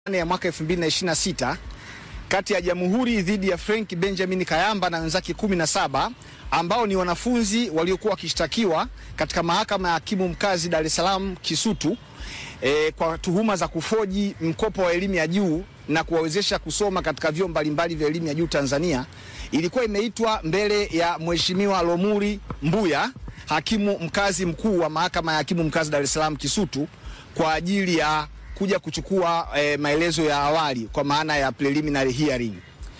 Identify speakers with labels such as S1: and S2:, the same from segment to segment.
S1: ya mwaka 2026 kati ya Jamhuri dhidi ya Frank Benjamin Kayamba na wenzake 17 ambao ni wanafunzi waliokuwa wakishtakiwa katika mahakama ya hakimu mkazi Dar es Salaam Kisutu e, kwa tuhuma za kufoji mkopo wa elimu ya juu na kuwawezesha kusoma katika vyuo mbalimbali vya elimu ya juu Tanzania, ilikuwa imeitwa mbele ya Mheshimiwa Lomuri Mbuya, hakimu mkazi mkuu wa mahakama ya hakimu mkazi Dar es Salaam Kisutu kwa ajili ya kuja kuchukua e, maelezo ya awali kwa maana ya preliminary hearing.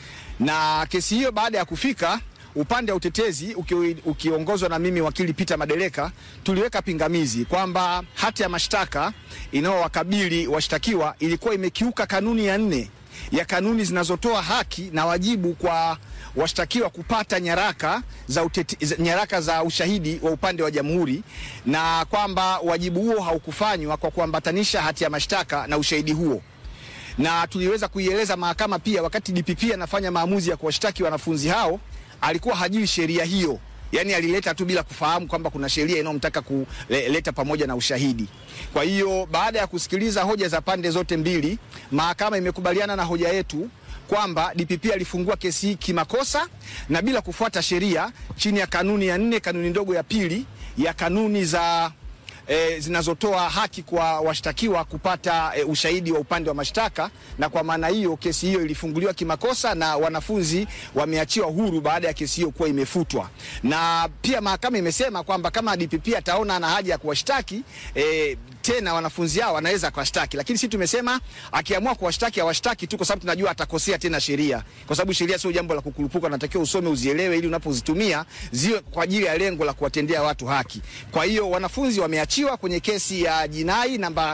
S1: Na kesi hiyo baada ya kufika upande wa utetezi uki, ukiongozwa na mimi wakili Peter Madeleka tuliweka pingamizi kwamba hati ya mashtaka inayowakabili washtakiwa ilikuwa imekiuka kanuni ya nne ya kanuni zinazotoa haki na wajibu kwa washtakiwa kupata nyaraka za, uteti, nyaraka za ushahidi wa upande wa jamhuri na kwamba wajibu huo haukufanywa kwa kuambatanisha hati ya mashtaka na ushahidi huo na tuliweza kuieleza mahakama pia, wakati DPP anafanya maamuzi ya kuwashtaki wanafunzi hao alikuwa hajui sheria hiyo, yaani alileta tu bila kufahamu kwamba kuna sheria inayomtaka kuleta pamoja na ushahidi. Kwa hiyo baada ya kusikiliza hoja za pande zote mbili, mahakama imekubaliana na hoja yetu kwamba DPP alifungua kesi hii kimakosa na bila kufuata sheria chini ya kanuni ya nne, kanuni ndogo ya pili ya kanuni za E, zinazotoa haki kwa washtakiwa kupata e, ushahidi wa upande wa mashtaka, na kwa maana hiyo kesi hiyo ilifunguliwa kimakosa na wanafunzi wameachiwa huru baada ya kesi hiyo kuwa imefutwa. Na pia mahakama imesema kwamba kama DPP ataona ana haja ya kuwashtaki e, tena wanafunzi hao wanaweza kuwashtaki, lakini sisi tumesema akiamua kuwashtaki awashtaki tu, kwa sababu tunajua atakosea tena sheria, kwa sababu sheria sio jambo la kukurupuka, natakiwa usome uzielewe, ili unapozitumia ziwe kwa ajili ya lengo la kuwatendea watu haki. Kwa hiyo wanafunzi wameachiwa kwenye kesi ya jinai namba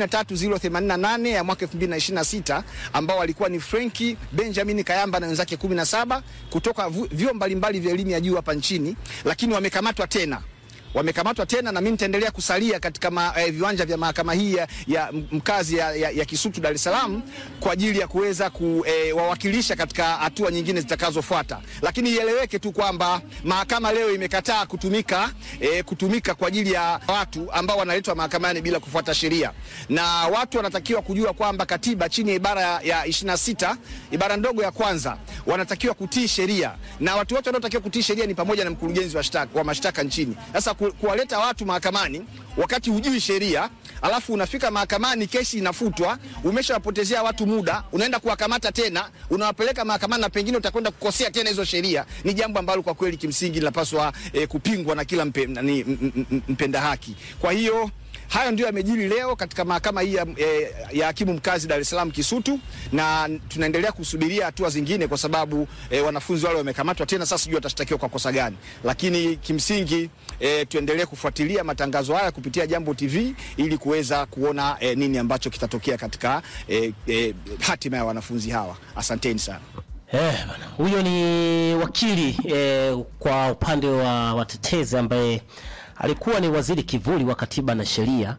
S1: 13088 ya mwaka 2026 ambao walikuwa ni Frenki Benjamin Kayamba na wenzake 17 kutoka vyuo mbalimbali vya elimu ya juu hapa nchini, lakini wamekamatwa tena wamekamatwa tena na mimi nitaendelea kusalia katika ma, eh, viwanja vya mahakama hii ya, ya mkazi ya, ya, ya Kisutu Dar es Salaam kwa ajili ya kuweza kuwawakilisha eh, katika hatua nyingine zitakazofuata, lakini ieleweke tu kwamba mahakama leo imekataa kutumika eh, kutumika kwa ajili ya watu ambao wanaletwa mahakamani bila kufuata sheria, na watu wanatakiwa kujua kwamba katiba chini ya ibara ya 26 ibara ndogo ya kwanza wanatakiwa kutii sheria, na watu wote wanaotakiwa kutii sheria ni pamoja na mkurugenzi wa, wa mashtaka nchini. Sasa kuwaleta watu mahakamani wakati hujui sheria, alafu unafika mahakamani, kesi inafutwa, umeshawapotezea watu muda, unaenda kuwakamata tena, unawapeleka mahakamani na pengine utakwenda kukosea tena hizo sheria, ni jambo ambalo kwa kweli kimsingi linapaswa eh, kupingwa na kila mpe, nani, mpenda haki. Kwa hiyo hayo ndio yamejiri leo katika mahakama hii ya, eh, ya hakimu mkazi Dar es Salaam Kisutu, na tunaendelea kusubiria hatua zingine kwa sababu eh, wanafunzi wale wamekamatwa tena. Sasa sijui watashtakiwa kwa kosa gani, lakini kimsingi eh, tuendelee kufuatilia matangazo haya kupitia Jambo TV ili kuweza kuona eh, nini ambacho kitatokea katika eh, eh, hatima ya wanafunzi hawa. Asanteni sana.
S2: Eh, bana. Huyo ni wakili eh, kwa upande wa watetezi ambaye alikuwa ni waziri kivuli wa katiba na sheria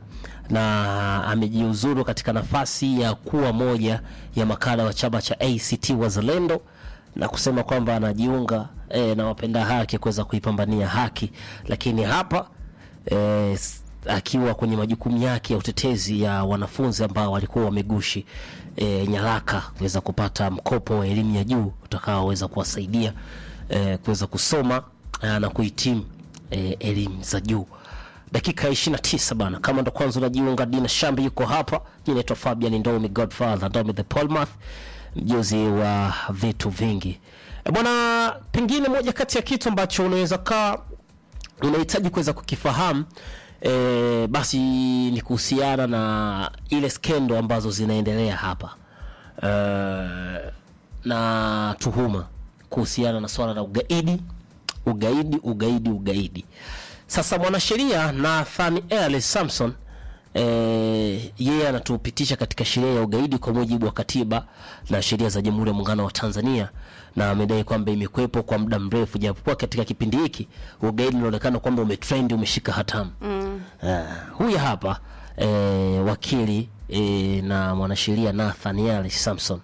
S2: na amejiuzuru katika nafasi ya kuwa moja ya makada wa chama cha ACT Wazalendo na kusema kwamba anajiunga e, na wapenda haki kuweza kuipambania haki, lakini hapa e, akiwa kwenye majukumu yake ya utetezi ya wanafunzi ambao walikuwa wamegushi e, nyaraka kuweza kupata mkopo wa elimu ya juu utakaoweza kuwasaidia e, kuweza kusoma e, na kuhitimu E, elimu za juu. Dakika 29 bana, kama ndo kwanza unajiunga, Dina Shambi yuko hapa. Jina naitwa Fabian Ndomi Godfather Ndomi the Polmath, mjuzi wa vitu vingi e, bwana. Pengine moja kati ya kitu ambacho unaweza kaa unahitaji kuweza kukifahamu e, basi ni kuhusiana na ile skendo ambazo zinaendelea hapa e, na tuhuma kuhusiana na swala la ugaidi ugaidi ugaidi ugaidi. Sasa mwanasheria Nathaniel Samson e, yeye anatupitisha katika sheria ya ugaidi kwa mujibu wa katiba na sheria za Jamhuri ya Muungano wa Tanzania, na amedai kwamba imekuwepo kwa muda mrefu, japokuwa katika kipindi hiki ugaidi unaonekana kwamba umetrend, umeshika hatamu mm. Uh, huyu hapa e, wakili e, na mwanasheria Nathaniel Samson.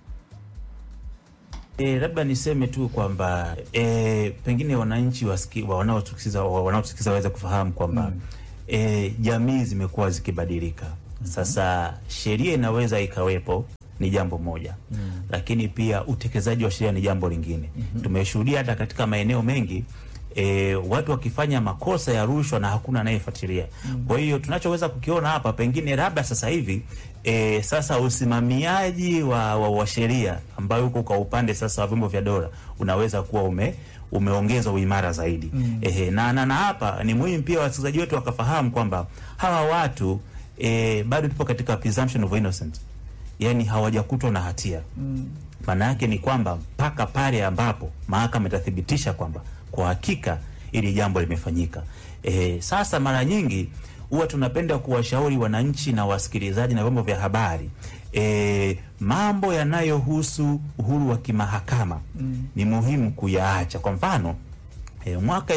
S3: E, labda niseme tu kwamba e, pengine wananchi wanaotusikiza wanaotusikiza waweze kufahamu kwamba mm. e, jamii zimekuwa zikibadilika Sasa sheria inaweza ikawepo, ni jambo moja lakini pia utekelezaji wa sheria ni jambo lingine. Tumeshuhudia hata katika maeneo mengi e, watu wakifanya makosa ya rushwa na hakuna anayefuatilia. Kwa hiyo tunachoweza kukiona hapa pengine labda sasa hivi e, sasa usimamiaji wa, wa, wa sheria ambayo uko kwa upande sasa wa vyombo vya dola unaweza kuwa ume umeongeza uimara zaidi. Ehe, na, na, na hapa ni muhimu pia wasikilizaji wetu wakafahamu kwamba hawa watu e, bado tupo katika presumption of innocence, yani hawajakutwa na hatia maana yake ni kwamba mpaka pale ambapo mahakama itathibitisha kwamba kwa hakika ili jambo limefanyika. E, sasa mara nyingi huwa tunapenda kuwashauri wananchi na wasikilizaji na vyombo vya habari e, mambo yanayohusu uhuru wa kimahakama ni muhimu kuyaacha. Kwa mfano e, mwaka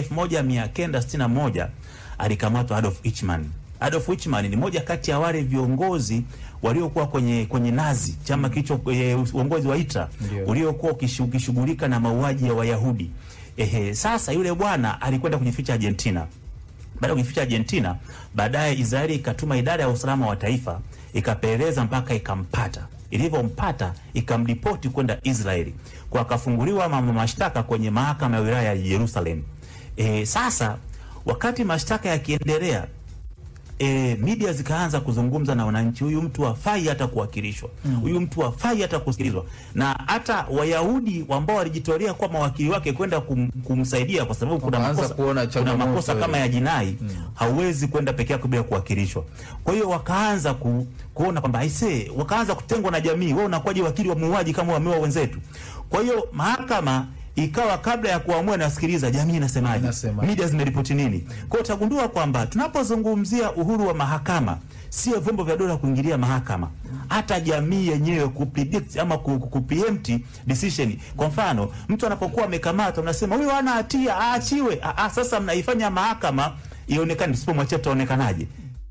S3: 1961 alikamatwa Adolf Eichmann. Adolf Eichmann ni moja kati ya wale viongozi waliokuwa kwenye kwenye Nazi, chama kilicho e, uongozi wa Hitler
S4: Ndio.
S3: uliokuwa ukishu- ukishughulika na mauaji ya Wayahudi. Ehe, sasa yule bwana alikwenda kujificha Argentina. Baada ya kujificha Argentina, baadaye Israeli ikatuma idara ya usalama wa taifa ikapeleleza mpaka ikampata. Ilivyompata ikamripoti kwenda Israeli, kwa akafunguliwa ma- mashtaka kwenye mahakama ya wilaya ya Jerusalem. E, sasa wakati mashtaka yakiendelea e, media zikaanza kuzungumza na wananchi, huyu mtu hafai hata kuwakilishwa, huyu mtu hafai hata kusikilizwa. Na hata Wayahudi ambao walijitolea kuwa mawakili wake kwenda kum, kumsaidia kwa sababu kuna
S4: Wakaanza
S3: makosa,
S4: kuona
S3: kuna
S4: changamoto
S3: makosa kama
S4: ile.
S3: ya jinai hauwezi kwenda peke yako bila kuwakilishwa. Kwa hiyo wakaanza ku, kuona kwamba aisee, wakaanza kutengwa na jamii. Wewe unakuwaje wakili wa muuaji kama wameua wenzetu? Kwa hiyo mahakama ikawa kabla ya kuamua nasikiliza jamii inasemaje,
S4: Inasemaje.
S3: media zimeripoti nini. Kwa hiyo utagundua kwamba tunapozungumzia uhuru wa mahakama, sio vyombo vya dola kuingilia mahakama, hata jamii yenyewe kupredict ama ku- ku- kupreempt decision. Kwa mfano, mtu anapokuwa amekamatwa, mnasema huyu hana hatia, aachiwe. Ah, ah, sasa mnaifanya mahakama ionekane, tusipomwachia tutaonekanaje?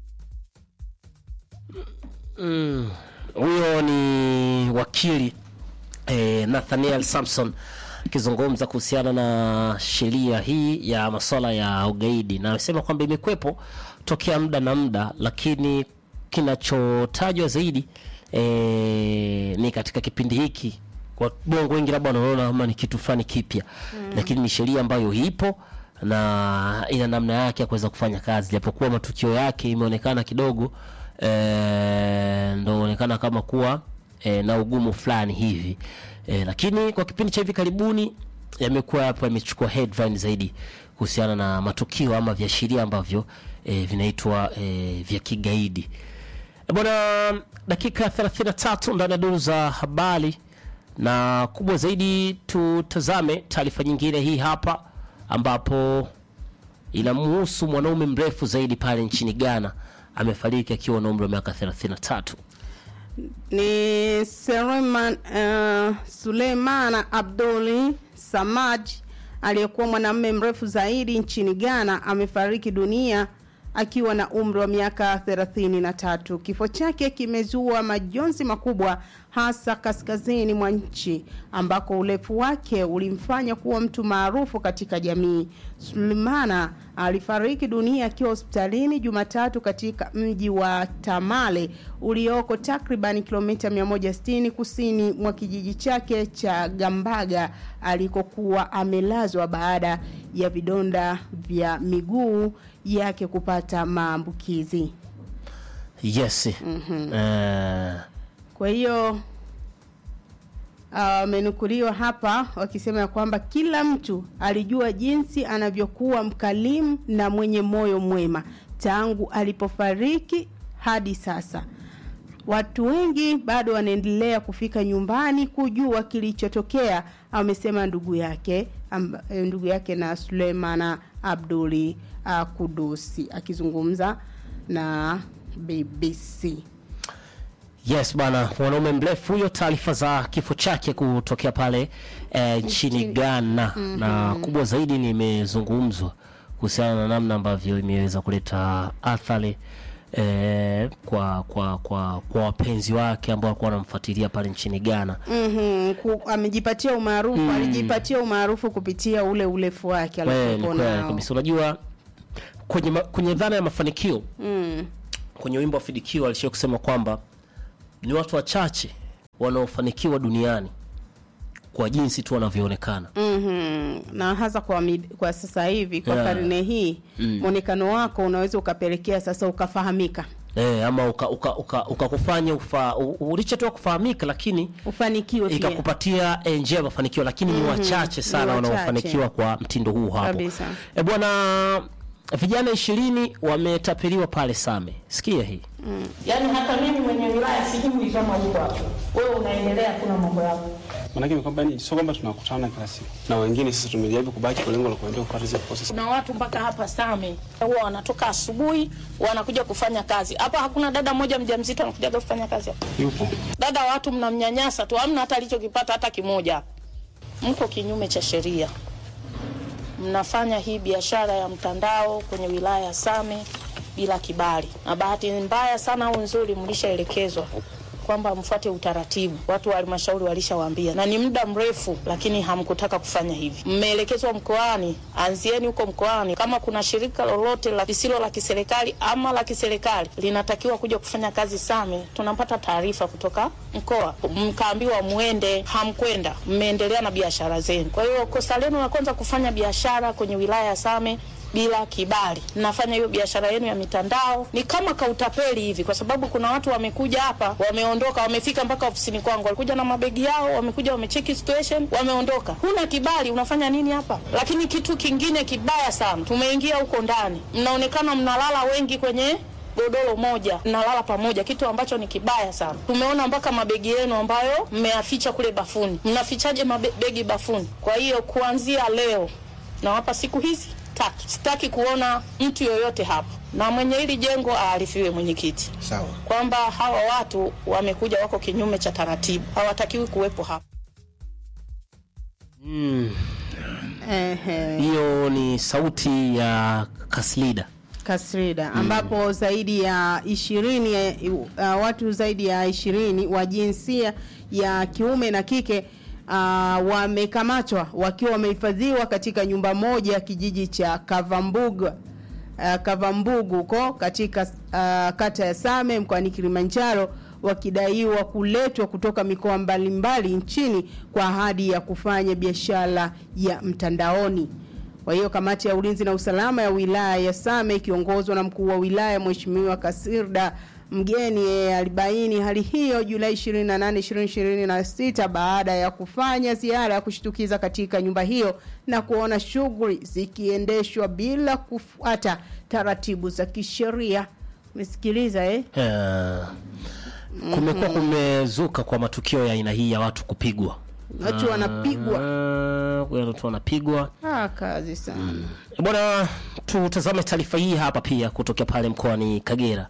S2: Huyo ni wakili eh, Nathaniel Samson akizungumza kuhusiana na sheria hii ya masuala ya ugaidi, na amesema kwamba imekwepo tokea muda na muda, lakini kinachotajwa zaidi eh, ni katika kipindi hiki kwa bongo wengi labda wanaona kama ni kitu fulani kipya lakini ni sheria ambayo ipo na ina namna yake ya kuweza kufanya kazi, japokuwa matukio yake imeonekana kidogo eh, ndo onekana kama kuwa eh, na ugumu fulani hivi eh, lakini kwa kipindi cha hivi karibuni yamekuwa hapo yamechukua headline zaidi kuhusiana na matukio ama viashiria ambavyo eh, vinaitwa eh, vya kigaidi. E bwana, dakika 33 ndani ya duru za habari, na kubwa zaidi tutazame taarifa nyingine hii hapa, ambapo inamhusu mwanaume mrefu zaidi pale nchini Ghana amefariki akiwa na umri wa miaka 33.
S5: ni Suleiman uh, Suleimana Abduli Samaj aliyekuwa mwanamume mrefu zaidi nchini Ghana amefariki dunia akiwa na umri wa miaka 33. Kifo chake kimezua majonzi makubwa hasa kaskazini mwa nchi ambako urefu wake ulimfanya kuwa mtu maarufu katika jamii. Sulemana alifariki dunia akiwa hospitalini Jumatatu katika mji wa Tamale ulioko takriban kilomita 160 kusini mwa kijiji chake cha Gambaga alikokuwa amelazwa baada ya vidonda vya miguu yake kupata maambukizi.
S2: Yes. Eh,
S5: Kwa hiyo amenukuliwa hapa wakisema ya kwamba kila mtu alijua jinsi anavyokuwa mkalimu na mwenye moyo mwema tangu alipofariki hadi sasa. Watu wengi bado wanaendelea kufika nyumbani kujua kilichotokea, amesema ndugu yake amba, eh, ndugu yake na Sulemana Abduli uh, Kudusi akizungumza na BBC.
S2: Yes bwana, mwanaume mrefu huyo. Taarifa za kifo chake kutokea pale eh, nchini Ghana na kubwa zaidi nimezungumzwa kuhusiana na namna ambavyo imeweza kuleta athari eh, kwa kwa kwa kwa wapenzi wake ambao walikuwa wanamfuatilia pale nchini Ghana.
S5: Mhm, ku- amejipatia umaarufu alijipatia umaarufu kupitia ule urefu wake
S2: Kweli
S5: aliokuwa
S2: kweli
S5: nao.
S2: kabisa. Unajua kwenye ma, kwenye dhana ya mafanikio
S5: Mm,
S2: kwenye wimbo wa Fidikio alishia kusema kwamba ni watu wachache wanaofanikiwa duniani kwa jinsi tu wanavyoonekana.
S5: Mhm. na hasa kwa, mid, kwa sasa hivi kwa
S2: Yeah.
S5: karne hii mwonekano wako unaweza ukapelekea sasa ukafahamika
S2: Eh, ama ukakufanya uka, uka, ukakufanya ufa, u- ulichotoa kufahamika lakini
S5: ufanikiwe pia
S2: ikakupatia eh, njia ya mafanikio lakini ni wachache sana
S5: Ni wachache.
S2: wanaofanikiwa kwa mtindo huu hapo.
S5: Kabisa.
S2: E bwana, vijana ishirini wametapeliwa pale Same. Sikia hii.
S4: Yaani hata mimi mwenye wilaya sijui kama uko hapo. Wewe unaendelea kuna mambo yako.
S6: Maanake ni kwamba ni sio kwamba tunakutana kila siku na wengine, sisi tumejaribu kubaki kwa lengo la kuendelea kupata zile process.
S4: Kuna watu mpaka hapa Same huwa wanatoka asubuhi wanakuja kufanya kazi. Hapa hakuna dada mmoja mjamzito anakuja kufanya kazi hapa.
S6: Yupo
S4: Dada wa watu mnamnyanyasa tu, hamna hata alichokipata hata kimoja. Mko kinyume cha sheria. Mnafanya hii biashara ya mtandao kwenye wilaya ya Same bila kibali, na bahati mbaya sana au nzuri, mlishaelekezwa kwamba mfuate utaratibu. Watu wa halmashauri walishawaambia, na ni muda mrefu, lakini hamkutaka kufanya hivi. Mmeelekezwa mkoani, anzieni huko mkoani. Kama kuna shirika lolote la lisilo la kiserikali ama la kiserikali linatakiwa kuja kufanya kazi Same, tunapata taarifa kutoka mkoa, mkaambiwa mwende, hamkwenda, mmeendelea na biashara zenu. Kwa hiyo kosa lenu la kwanza kufanya biashara kwenye wilaya ya Same bila kibali. Mnafanya hiyo biashara yenu ya mitandao ni kama kautapeli hivi, kwa sababu kuna watu wamekuja hapa, wameondoka, wamefika mpaka ofisini kwangu, walikuja na mabegi yao, wamekuja wamecheki situation, wameondoka. Huna kibali, unafanya nini hapa? Lakini kitu kingine kibaya sana, tumeingia huko ndani, mnaonekana mnalala wengi kwenye godoro moja mnalala pamoja, kitu ambacho ni kibaya sana. Tumeona mpaka mabegi yenu ambayo mmeyaficha kule bafuni. Mnafichaje mabegi bafuni? Kwa hiyo kuanzia leo nawapa siku hizi tatu, sitaki kuona mtu yoyote hapa, na mwenye hili jengo aarifiwe mwenyekiti
S1: Sawa.
S4: kwamba hawa watu wamekuja, wako kinyume cha taratibu, hawatakiwi kuwepo hapa.
S5: Ehe.
S2: Hiyo ni sauti ya Kaslida.
S5: Kasrida ambapo zaidi ya ishirini uh, watu zaidi ya ishirini wa jinsia ya kiume na kike uh, wamekamatwa wakiwa wamehifadhiwa katika nyumba moja ya kijiji cha Kavambugu uh, Kavambugu huko katika uh, kata ya Same mkoani Kilimanjaro wakidaiwa kuletwa kutoka mikoa mbalimbali nchini kwa ahadi ya kufanya biashara ya mtandaoni. Kwa hiyo kamati ya ulinzi na usalama ya wilaya ya Same ikiongozwa na mkuu wa wilaya Mheshimiwa Kasirda Mgeni yeye alibaini hali hiyo Julai 28, 2026 baada ya kufanya ziara ya kushtukiza katika nyumba hiyo na kuona shughuli zikiendeshwa bila kufuata taratibu za kisheria. Umesikiliza eh?
S2: Eh, kumekuwa kumezuka kwa matukio ya aina hii ya watu kupigwa.
S5: Watu wanapigwa.
S2: Ah, watu wanapigwa.
S5: Ah, kazi sana.
S2: Bwana, tutazame taarifa hii hapa pia kutokea pale mkoani Kagera.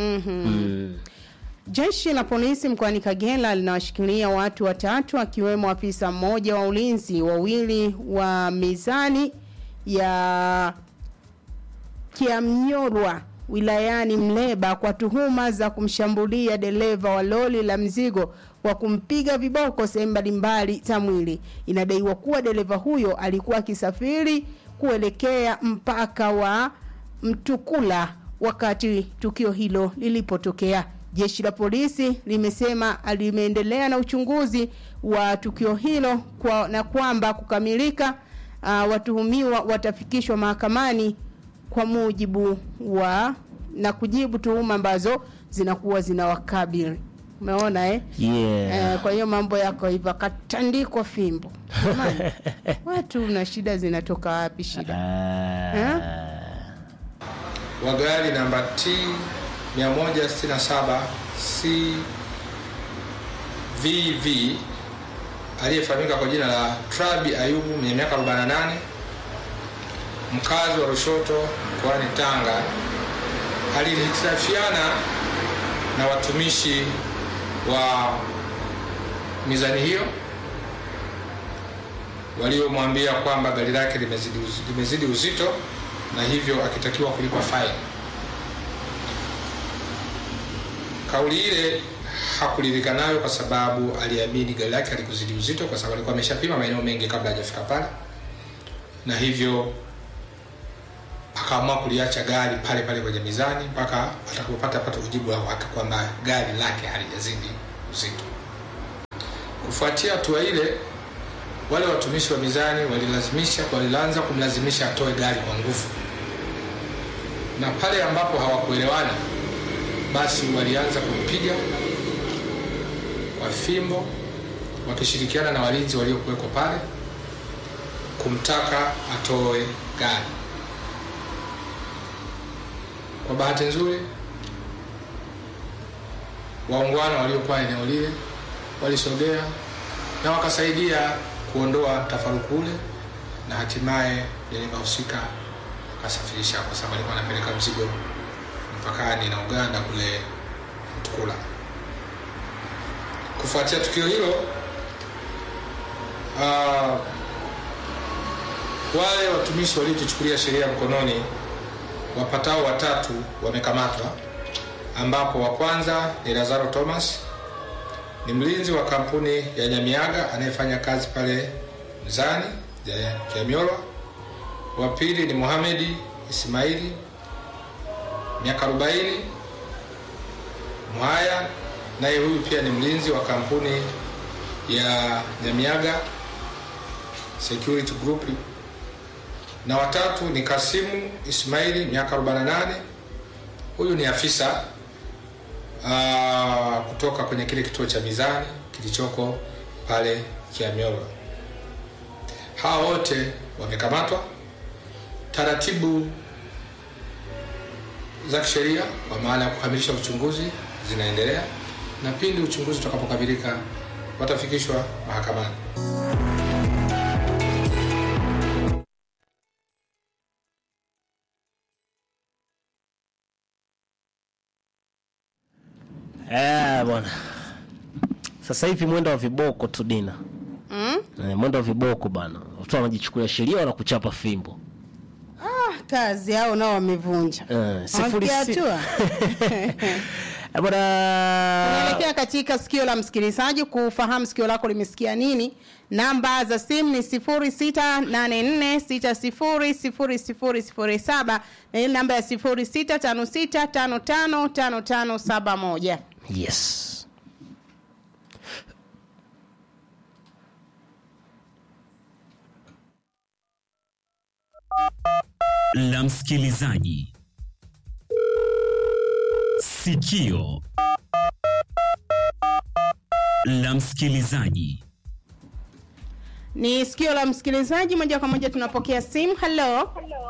S5: Jeshi la polisi mkoani Kagera linawashikilia watu watatu akiwemo afisa mmoja wa ulinzi, wawili wa mizani ya Kiamnyorwa wilayani Mleba kwa tuhuma za kumshambulia dereva wa lori la mzigo kwa kumpiga viboko sehemu mbalimbali za mwili. Inadaiwa kuwa dereva huyo alikuwa akisafiri kuelekea mpaka wa Mtukula wakati tukio hilo lilipotokea. Jeshi la polisi limesema limeendelea na uchunguzi wa tukio hilo kwa, na kwamba kukamilika uh, watuhumiwa watafikishwa mahakamani kwa mujibu wa na kujibu tuhuma ambazo zinakuwa zinawakabili. Umeona eh?
S2: Yeah.
S5: Eh, kwa hiyo mambo yako hivyo katandikwa fimbo. Jamani, watu na shida zinatoka wapi shida? Eh?
S7: wa gari namba T 167 CVV aliyefahamika kwa jina la Trabi Ayubu mwenye miaka 48 mkazi wa Lushoto mkoani Tanga alihitilafiana na watumishi wa mizani hiyo waliomwambia kwamba gari lake limezidi, uz- limezidi uzito na hivyo akitakiwa kulipa faini. Kauli ile hakuridhika nayo kwa sababu aliamini gari lake alikuzidi uzito, kwa sababu alikuwa ameshapima maeneo mengi kabla hajafika pale, na hivyo akaamua kuliacha gari pale pale kwenye mizani mpaka atakapopata pata ujibu wa uhakika kwamba gari lake halijazidi uzito. Kufuatia hatua ile, wale watumishi wa mizani walilazimisha walianza kumlazimisha atoe gari kwa nguvu, na pale ambapo hawakuelewana, basi walianza kumpiga kwa fimbo wakishirikiana na walinzi waliokuweko pale kumtaka atoe gari. Kwa bahati nzuri, waungwana waliokuwa eneo lile walisogea na wakasaidia kuondoa mtafaruku ule, na hatimaye dereva husika akasafirisha, kwa sababu alikuwa anapeleka mzigo mpakani na Uganda kule Mtukula. Kufuatia tukio hilo, uh, wale watumishi waliojichukulia sheria mkononi wapatao watatu wamekamatwa, ambapo wa kwanza ni Lazaro Thomas, ni mlinzi wa kampuni ya Nyamiaga anayefanya kazi pale Mzani ya Kiamyorwa. Wa pili ni Mohamedi Ismaili miaka 40 Mwaya, naye huyu pia ni mlinzi wa kampuni ya Nyamiaga Security Group na watatu ni Kasimu Ismaili miaka 48. Huyu ni afisa aa, kutoka kwenye kile kituo cha mizani kilichoko pale Kiamyorwa. Hawa wote wamekamatwa. Taratibu za kisheria kwa maana ya kukamilisha uchunguzi zinaendelea, na pindi uchunguzi utakapokamilika watafikishwa mahakamani.
S2: Eh, bwana. Sasa hivi mwendo wa viboko tu Dina.
S5: Mm?
S2: Eh, mwendo wa viboko bana. Watu wanajichukulia sheria wanakuchapa fimbo.
S5: Ah, kazi hao nao wamevunja.
S2: Eh, sifuri
S5: Wamefikia
S2: si-
S5: hatua.
S2: Eh, bwana.
S5: Tunaelekea katika sikio la msikilizaji kufahamu sikio lako limesikia nini. Namba za simu ni 0684600007 na ile namba ya 0656555571.
S2: Yes.
S8: la msikilizaji. Sikio la msikilizaji.
S5: Ni sikio la msikilizaji moja kwa moja tunapokea simu. Hello.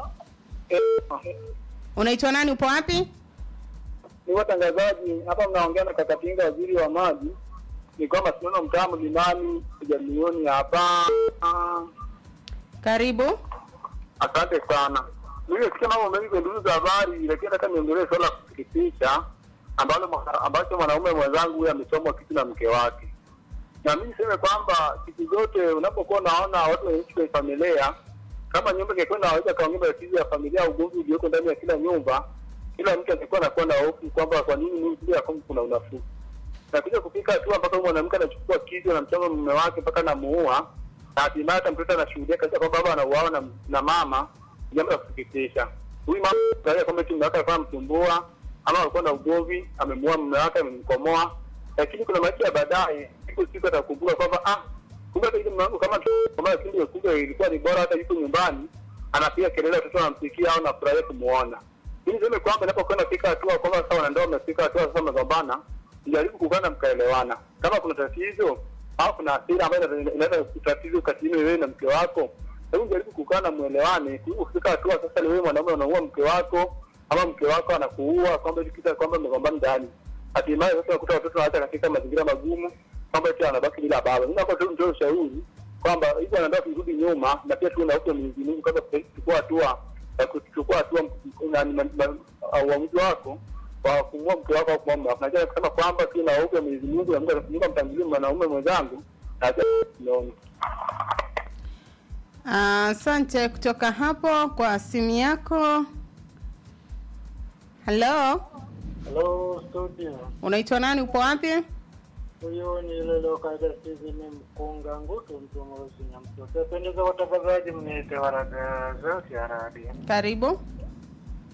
S5: Unaitwa nani upo wapi?
S9: ni watangazaji hapa, mnaongea na Kakatinga, waziri wa maji. Ni kwamba tunaona mtaa mlimani jamioni hapa.
S5: Karibu.
S9: Asante sana. Nimesikia mambo mengi kwenye duru za habari, lakini nataka niongelee swala la kusikitisha ambalo mwana- ambacho mwanaume mwenzangu huyu amechomwa kitu na mke wake. Na mimi niseme kwamba siku zote unapokuwa unaona watu wanaishi kwenye familia, kama nyumba ingekuwa inaweza kaongea tatizo ya familia, ugomvi ulioko ndani ya kila nyumba, kila mtu angekuwa anakuwa na hofu kwamba kwa nini mimi bila kwamba kuna unafuu na kuja kufika hatua mpaka huyu mwanamke anachukua kisu anamchoma mume wake mpaka anamuua, na hatimaye hata mtoto anashuhudia kabisa kwamba baba anauawa na, na mama. Jambo la kusikitisha. Huyu mama angalia kwamba eti mume wake alikuwa anamsumbua ama alikuwa na ugomvi, amemuua mume wake, amemkomoa, lakini kuna maisha ya baadaye, siku siku atakumbuka kwamba ah, kumbe hata ile mume wangu kama kama kipindi kumbe ilikuwa ni bora, hata yuko nyumbani anapiga kelele, watoto wanamsikia au nafurahia kumuona. Mimi niseme kwamba inapokuwa nafika hatua kwamba sasa wanandoa wamefika hatua sasa wamegombana, jaribu kukaa na mkaelewana. Kama kuna tatizo au kuna hasira ambayo ina- inaweza tatizo kati yenu wewe na mke wako, hebu jaribu kukaa na muelewane. Kuliko kufika hatua sasa ni wewe mwanaume unaua mke wako ama mke wako anakuua kwamba eti kisa kwamba mmegombana ndani, hatimaye sasa unakuta watoto wanaacha katika mazingira magumu kwamba eti anabaki bila baba. Mimi naomba tu nitoe ushauri kwamba hivi anataka kurudi nyuma na pia tuwe na hofu ya Mwenyezi Mungu kwamba kuchukua hatua ya kuchukua hatua na- na- na- na- uamuzi wako kwa kumua mke wako au kumua mume wako. Najua kusema kwamba tu na hofu ya Mwenyezi Mungu na Mungu atakufunga mtangulie mwanaume mwenzangu na naona
S5: Asante kutoka hapo kwa simu yako. Hello.
S10: Hello studio,
S5: Unaitwa nani upo wapi?
S10: huyu ni Lelo Kaida Steven Mkunga Ngutu Mtumurusi Nyamtoto. Pendeza watangazaji, mniite waraga zote ya radio.
S5: Karibu.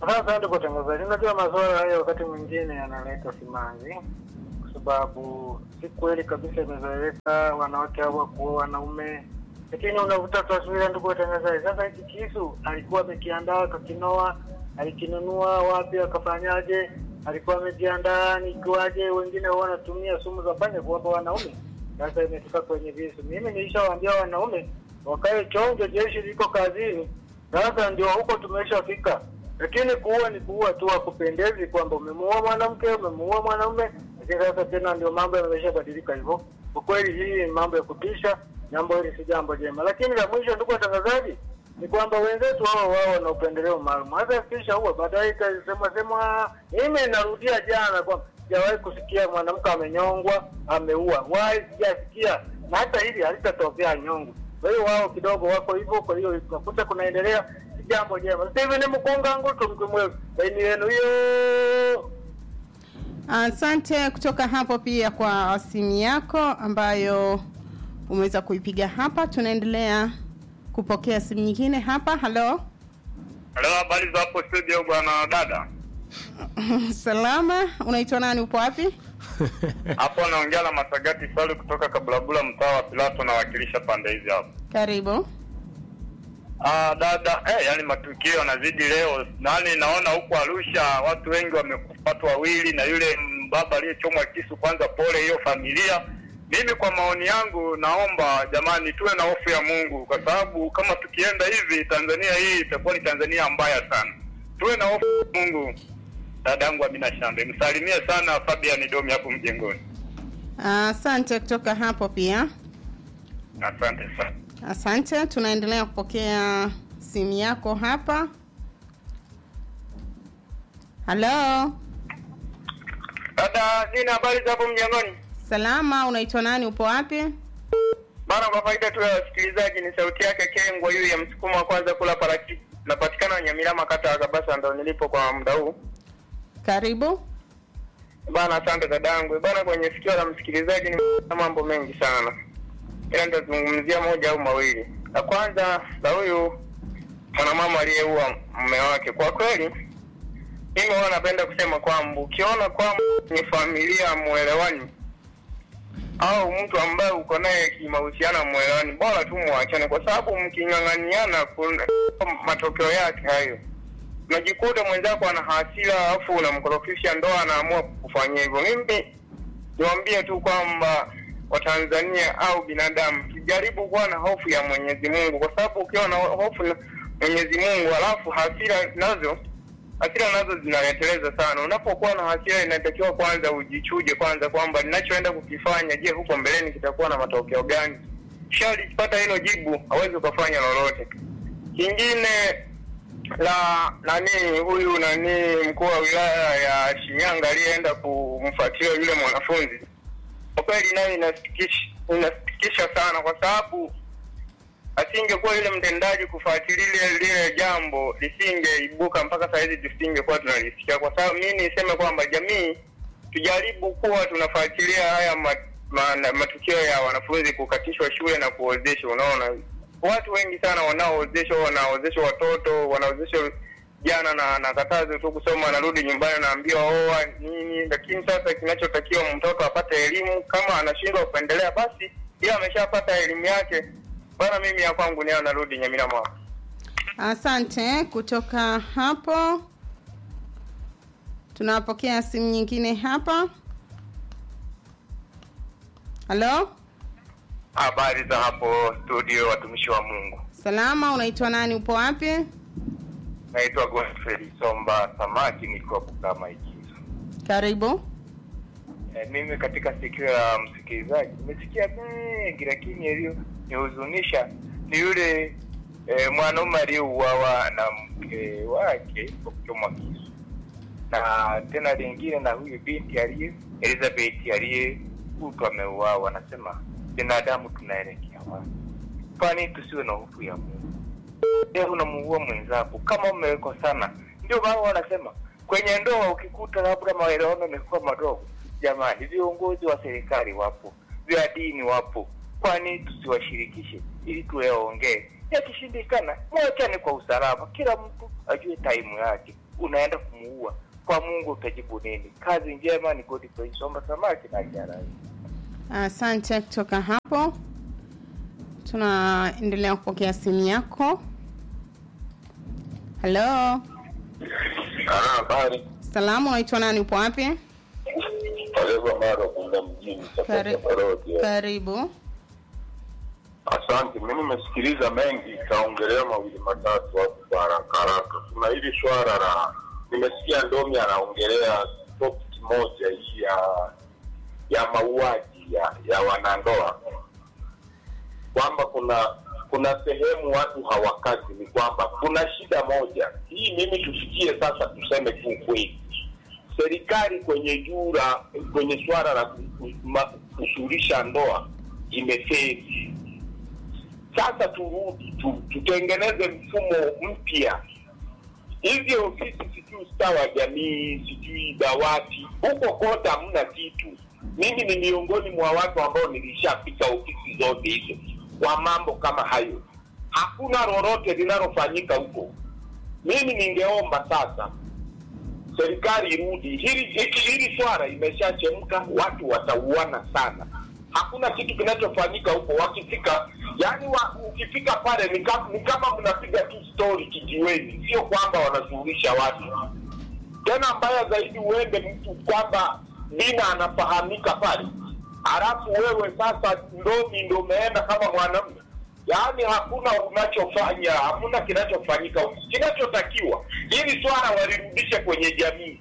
S10: Sasa ndio kutangazaji, unajua masuala hayo wakati mwingine yanaleta simanzi, kwa sababu si kweli kabisa imezoeleka wanawake hawa kuoa wanaume, lakini unavuta taswira, ndugu watangazaji. Sasa hiki kisu alikuwa amekiandaa kakinoa, alikinunua wapi, akafanyaje? Alikuwa amejiandaa nikiwaje? Wengine wanatumia sumu za panya kuwapa wanaume. Sasa imefika kwenye visu. Mimi nilishawaambia wanaume wakae chonjo, jeshi liko kazini. Sasa ndio huko tumeshafika, lakini kuua ni kuua tu, hakupendezi kwamba umemuua mwanamke umemuua mwanaume. Lakini sasa tena ndio mambo yameshabadilika hivyo. Kwa kweli hii ni mambo ya kutisha, jambo hili si jambo jema. Lakini la mwisho, ndugu watangazaji, ni kwamba wenzetu hao wao wana upendeleo maalum. Hata kisha huwa baadaye ikasema sema, mimi narudia jana kwamba sijawahi kusikia mwanamke amenyongwa ameua, wahi sijasikia, na hata hili halitatokea nyongo. Kwa hiyo wao kidogo wako hivyo, kwa hiyo unakuta kunaendelea si jambo jema. Steven Mkunga Ngutu mkimwe baini yenu hiyo.
S5: Asante kutoka hapo pia kwa simu yako ambayo umeweza kuipiga hapa. Tunaendelea kupokea simu nyingine hapa. Halo,
S11: Halo, habari za hapo studio bwana dada?
S5: salama. Unaitwa nani? Upo wapi?
S11: Hapo naongea na Masagati Salu kutoka Kabulabula, mtaa wa Pilato, nawakilisha pande hizi hapo.
S5: Karibu.
S11: Ah, dada, eh, yani matukio yanazidi leo. Nani naona huko Arusha watu wengi wamekufa, watu wawili na yule baba aliyechomwa kisu. Kwanza pole hiyo familia. Mimi kwa maoni yangu naomba jamani, tuwe na hofu ya Mungu, kwa sababu kama tukienda hivi Tanzania hii itakuwa ni Tanzania mbaya sana. Tuwe na hofu ya Mungu. Dadangu Amina Shambe, msalimie sana Fabian Domi hapo mjengoni.
S5: Asante kutoka hapo pia.
S11: Asante sana.
S5: Asante, tunaendelea kupokea simu yako hapa. Halo,
S11: Dada, nina habari za hapo mjengoni?
S5: salama. Unaitwa nani? Upo wapi?
S11: Bana, kwa faida tu ya wasikilizaji, ni sauti yake Kengwa huyu ya msukumo wa kwanza kula parachichi. Napatikana Nyamilama, kata ya Kabasa, ndo nilipo kwa muda huu.
S5: Karibu.
S11: Bana, asante dadangu. Bana, kwenye sikio la msikilizaji ni mambo mengi sana, ila nitazungumzia moja au mawili. La kwanza la huyu mwanamama aliyeua mume wake. Kwa kweli, mimi huwa napenda kusema kwamba ukiona kwamba ni familia mwelewani au mtu ambaye uko naye kimahusiano mwelewani, bora tu mwachane, kwa sababu mking'ang'aniana, kuna matokeo yake hayo unajikuta mwenzako ana hasira alafu unamkorofisha ndoa, anaamua kufanyia hivyo. Mimi niwaambie tu kwamba Watanzania au binadamu tujaribu kuwa na hofu ya Mwenyezi Mungu, kwa sababu ukiwa na hofu na Mwenyezi Mungu alafu hasira nazo hasira nazo zinaleteleza sana. Unapokuwa na hasira, inatakiwa kwanza ujichuje kwanza kwamba ninachoenda kukifanya, je, huko mbeleni kitakuwa na matokeo gani? Kishalipata hilo jibu, hawezi ukafanya lolote. Kingine la nani huyu nani mkuu wa wilaya ya Shinyanga aliyeenda kumfuatilia yule mwanafunzi, kwa kweli nayo inasikitisha, inasikitisha sana, kwa sababu asingekuwa yule mtendaji kufuatilia lile lile jambo lisingeibuka mpaka saa hizi tusingekuwa tunalisikia. Kwa sababu mimi niseme kwamba jamii tujaribu kuwa tunafuatilia haya ma, ma, matukio ya wanafunzi kukatishwa shule na kuozeshwa. Unaona, watu wengi sana wanaoozeshwa, wanaozeshwa watoto, wanaozeshwa jana na na katazo tu kusoma, anarudi nyumbani anaambiwa oa nini. Lakini sasa kinachotakiwa mtoto apate elimu, kama anashindwa kuendelea basi, ila ameshapata elimu yake bana. Mimi ya kwangu ni anarudi Nyamira mwa
S5: Asante. Kutoka hapo tunapokea simu nyingine hapa. Halo,
S11: habari za hapo studio, watumishi wa Mungu.
S5: salama. Unaitwa nani? Upo wapi?
S11: Naitwa Godfrey Somba Samaki, nikiwa Bukama Ikizo.
S5: Karibu.
S11: E, mimi katika sikio la msikilizaji nimesikia mengi, lakini yaliyonihuzunisha ni yule e, mwanaume aliyeuawa na mke wake kwa kuchomwa kisu, na tena lingine na huyu binti aliye Elizabeth aliyekutwa ameuawa. Anasema binadamu tunaelekea wapi? Kwani tusiwe na hofu ya Mungu? Leo unamuua mwenzako kama mmekosana. Ndio maana wanasema kwenye ndoa ukikuta labda maelewano yamekuwa madogo, jamani, viongozi wa serikali wapo, vya dini wapo, kwani tusiwashirikishe ili tuyaongee? Yakishindikana mwachane kwa usalama, kila mtu ajue taimu yake. unaenda kumuua kwa mungu utajibu nini kazi njema ni godfrey somba samaki na jarai
S5: Asante. Kutoka hapo tunaendelea kupokea simu yako. Halo,
S9: Habari.
S5: salamu, unaitwa nani? Upo wapi?
S9: Kaleva Mara kwenda mjini
S5: Kari-
S9: Parodi.
S5: Karibu.
S9: Asante, mimi nimesikiliza mengi, kaongelea mawili matatu hapo kwa haraka haraka. Kuna hili swala la, nimesikia Ndomi anaongelea topic moja hii ya ya mauaji ya, ya wanandoa, kwamba kuna kuna sehemu watu hawakazi, ni kwamba kuna shida moja hii. Mimi tusikie sasa, tuseme tu ukweli, serikali kwenye jura kwenye swala la ku- ku- ma- kushughulisha ndoa imefeli. Sasa turudi tu, tutengeneze mfumo mpya. Hizi ofisi sijui ustawi wa jamii, sijui dawati, huko kote hamna kitu. Mimi ni miongoni mwa watu ambao nilishapita ofisi zote hizo kwa mambo kama hayo, hakuna lolote linalofanyika huko. Mimi ningeomba sasa serikali irudi hili hili, hili swala imeshachemka, watu watauana sana, hakuna kitu kinachofanyika huko. Wakifika yani wa, ukifika pale ni kama, ni kama mnapiga tu story kijiweni, sio kwamba wanashughulisha watu. Tena mbaya zaidi, uende mtu kwamba Dina anafahamika pale, halafu wewe sasa ndomi ndo umeenda kama mwanamume yaani hakuna unachofanya, hakuna kinachofanyika. Kinachotakiwa hili swala walirudishe kwenye jamii,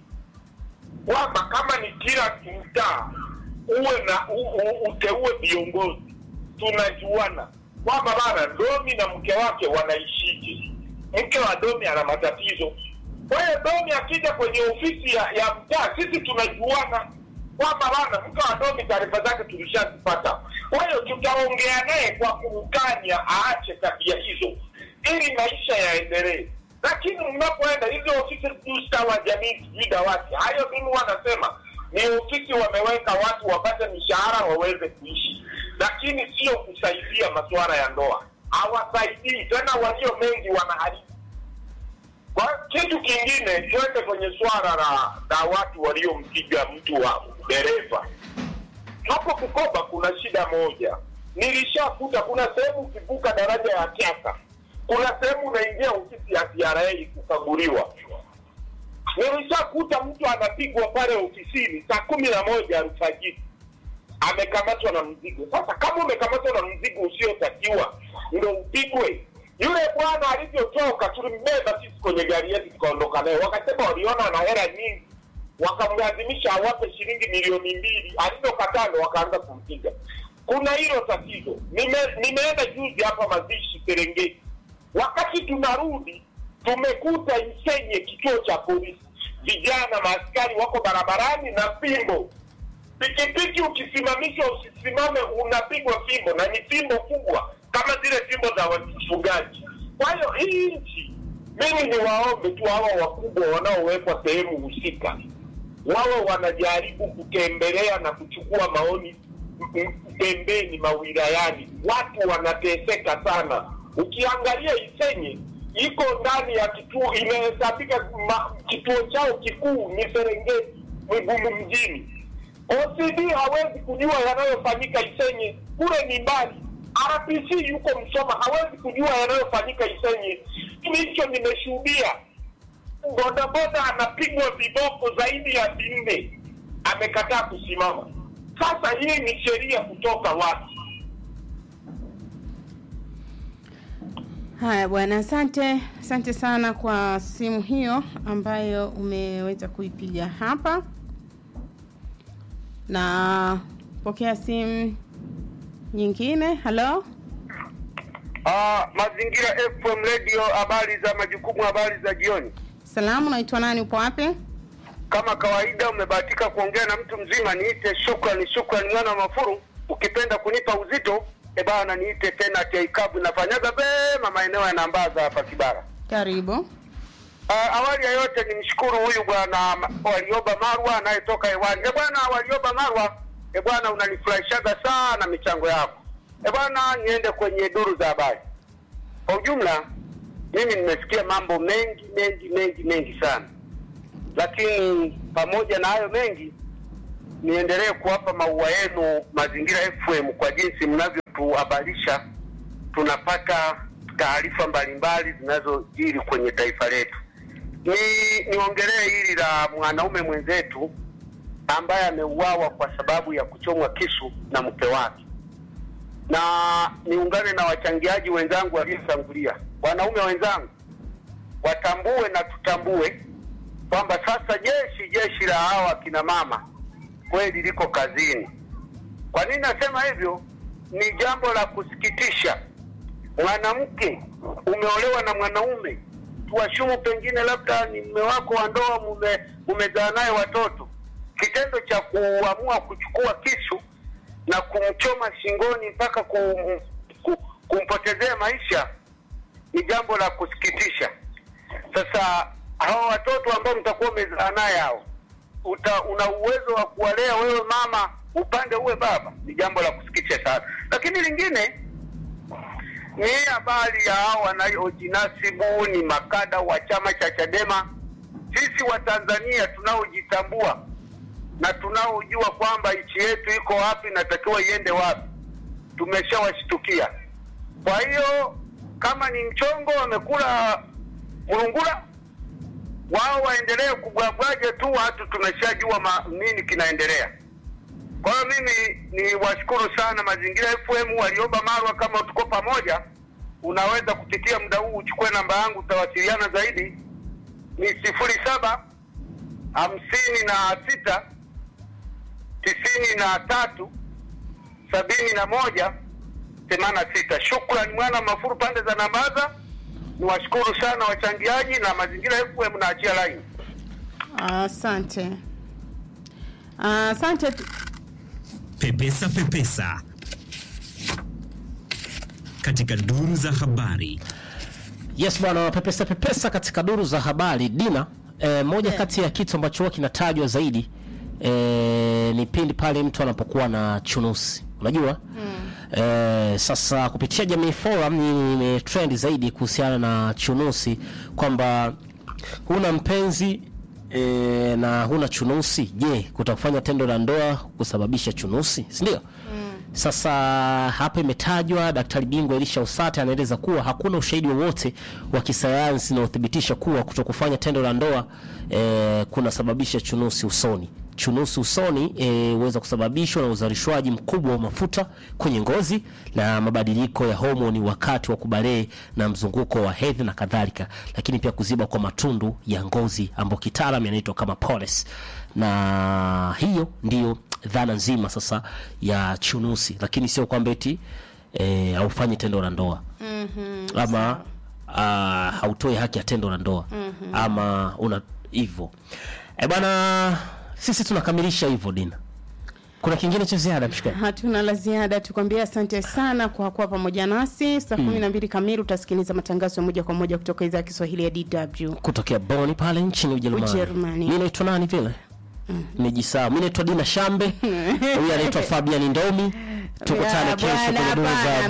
S9: kwamba kama ni kila mtaa uwe na u, u, uteue viongozi, tunajuana kwamba bana Domi na mke wake wanaishije. Mke wa Domi ana matatizo, kwa hiyo Domi akija kwenye ofisi ya, ya mtaa, sisi tunajuana kwamba bana mke wa Domi taarifa zake tulishazipata. Kwa hiyo tutaongea naye kwa kumkanya aache tabia hizo, ili maisha yaendelee. Lakini mnapoenda hizo ofisi sijui ustawi wa jamii, sijui dawati, hayo mimi wanasema ni ofisi wameweka watu wapate mishahara waweze kuishi, lakini sio kusaidia masuala ya ndoa. Hawasaidii tena, walio mengi wanaharibu. Kwa kitu kingine, tuende kwenye swala la, la watu waliompiga mtu wa dereva hapo Bukoba kuna shida moja, nilishakuta kuna sehemu ukivuka daraja ya Kyasa, kuna sehemu unaingia ofisi ya TRA kukaguliwa. Nilishakuta mtu anapigwa pale ofisini saa kumi na moja alfajiri, amekamatwa na mzigo. Sasa kama umekamatwa na mzigo usiotakiwa ndo upigwe? Yule bwana alivyotoka, tulimbeba sisi kwenye gari yetu tukaondoka naye, wakasema waliona ana hela nyingi wakamlazimisha awape shilingi milioni mbili. Alivyokataa ndo wakaanza kumpiga. Kuna hilo tatizo. Nime, nimeenda juzi hapa mazishi Serengeti, wakati tunarudi tumekuta Isenye kituo cha polisi, vijana maaskari wako barabarani na fimbo. Pikipiki ukisimamishwa usisimame, unapigwa fimbo, na ni fimbo kubwa kama zile fimbo za wafugaji. Kwa hiyo hii nchi, mimi ni waombe tu hawa wakubwa wanaowekwa sehemu husika wawe wanajaribu kutembelea na kuchukua maoni m- m- pembeni mawilayani. Watu wanateseka sana. Ukiangalia Isenye iko ndani ya kituo, imehesabika ma- kituo chao kikuu ni Serengeti, Mwigumu mjini. OCD hawezi kujua yanayofanyika Isenye, kule ni mbali. RPC yuko Msoma, hawezi kujua yanayofanyika Isenye. Mimi hicho nimeshuhudia bodaboda anapigwa viboko zaidi ya vinne, amekataa kusimama. Sasa hii ni sheria kutoka wapi?
S5: Haya bwana, asante, asante sana kwa simu hiyo ambayo umeweza kuipiga hapa, na pokea simu nyingine. Halo,
S12: Ah, Mazingira FM Radio, habari za majukumu, habari za jioni.
S5: salamu, naitwa nani? Upo wapi?
S12: Kama kawaida, umebahatika kuongea na mtu mzima. Niite shukrani, shukrani mwana wa Mafuru. Ukipenda kunipa uzito, e bana, niite tena Teikabu. Nafanyaga vema maeneo ya Nambaza hapa Kibara.
S5: Karibu.
S12: Uh, awali ya yote nimshukuru huyu bwana Ma- Walioba Marwa anayetoka hewani. E bwana Walioba Marwa, e bwana unanifurahishaga sana michango yako. E bwana, niende kwenye duru za habari. Kwa ujumla, mimi nimesikia mambo mengi mengi mengi mengi sana, lakini pamoja na hayo mengi, niendelee kuwapa maua yenu Mazingira FM kwa jinsi mnavyotuhabarisha, tunapata taarifa mbalimbali zinazojiri kwenye taifa letu. Ni niongelee hili la mwanaume mwenzetu ambaye ameuawa kwa sababu ya kuchomwa kisu na mke wake, na niungane na wachangiaji wenzangu waliotangulia. Wanaume wenzangu, watambue na tutambue kwamba sasa jeshi jeshi la hawa kina mama kweli liko kazini. Kwa nini nasema hivyo? Ni jambo la kusikitisha. Mwanamke umeolewa na mwanaume, tuwashumu pengine labda ni mume wako wa ndoa, mume umezaa naye watoto. Kitendo cha kuamua kuchukua kisu na kumchoma shingoni mpaka kum, kum, kumpotezea maisha ni jambo la kusikitisha. Sasa hawa watoto ambao mtakuwa umezaa naye hao uta, una uwezo wa kuwalea wewe mama upande uwe baba, ni jambo la kusikitisha sana. Lakini lingine ni hii habari ya hao wanaojinasibu ni makada wa chama cha Chadema. Sisi wa Tanzania tunaojitambua na tunaojua kwamba nchi yetu iko wapi, natakiwa iende wapi, tumeshawashtukia. Kwa hiyo kama ni mchongo wamekula mlungula wao waendelee kubwabwaje tu, watu tumeshajua ma- nini kinaendelea. Kwa hiyo mimi ni washukuru sana Mazingira FM walioba Marwa, kama tuko pamoja, unaweza kupitia muda huu uchukue namba yangu, utawasiliana zaidi, ni sifuri saba hamsini na sita tisini na tatu sabini na moja themanini na sita. Shukran mwana Mafuru pande za Nambaza. Niwashukuru sana wachangiaji na Mazingira FM naachia laini.
S5: Asante. Asante. tu-
S8: Pepesa Pepesa katika duru za habari.
S2: Yes bwana, pepesa pepesa katika duru za habari Dina. E, moja kati ya kitu ambacho huwa kinatajwa zaidi e, ni pindi pale mtu anapokuwa na chunusi, unajua e, sasa kupitia Jamii Forum ni imetrend zaidi kuhusiana na chunusi kwamba huna mpenzi e, na huna chunusi, je, kutakufanya tendo la ndoa kusababisha chunusi, si ndio? Sasa hapa imetajwa, daktari bingwa Elisha Usate anaeleza kuwa hakuna ushahidi wowote wa kisayansi unaothibitisha kuwa kutokufanya tendo la ndoa eh, kunasababisha chunusi usoni. Chunusi usoni eh, huweza kusababishwa na uzalishwaji mkubwa wa mafuta kwenye ngozi na mabadiliko ya homoni wakati wa kubalee na mzunguko wa hedhi na kadhalika, lakini pia kuziba kwa matundu ya ngozi ambayo kitaalamu yanaitwa kama polyps, na hiyo ndiyo dhana nzima sasa ya chunusi, lakini sio kwamba eti eh, haufanyi tendo la ndoa
S5: Mhm.
S2: ama uh, hautoi haki ya tendo la ndoa
S5: Mhm.
S2: ama una hivyo e bwana, sisi tunakamilisha hivyo. Dina, kuna kingine cha ziada mshikaji?
S5: Hatuna la ziada, tukwambia asante sana kwa kuwa pamoja nasi. Saa
S2: Mm.
S5: kumi na mbili kamili utasikiliza matangazo ya moja kwa moja kutoka idhaa ya Kiswahili ya DW.
S2: kutokea Boni pale nchini Ujerumani.
S5: Ujerumani.
S2: Mimi naitwa nani vile? Nimejisahau. Mimi naitwa Dina Shambe. Huyu anaitwa Fabian Ndomi. Tukutane
S5: Ya,
S2: kesho
S5: bwana,
S2: kwenye duru za
S5: bwana,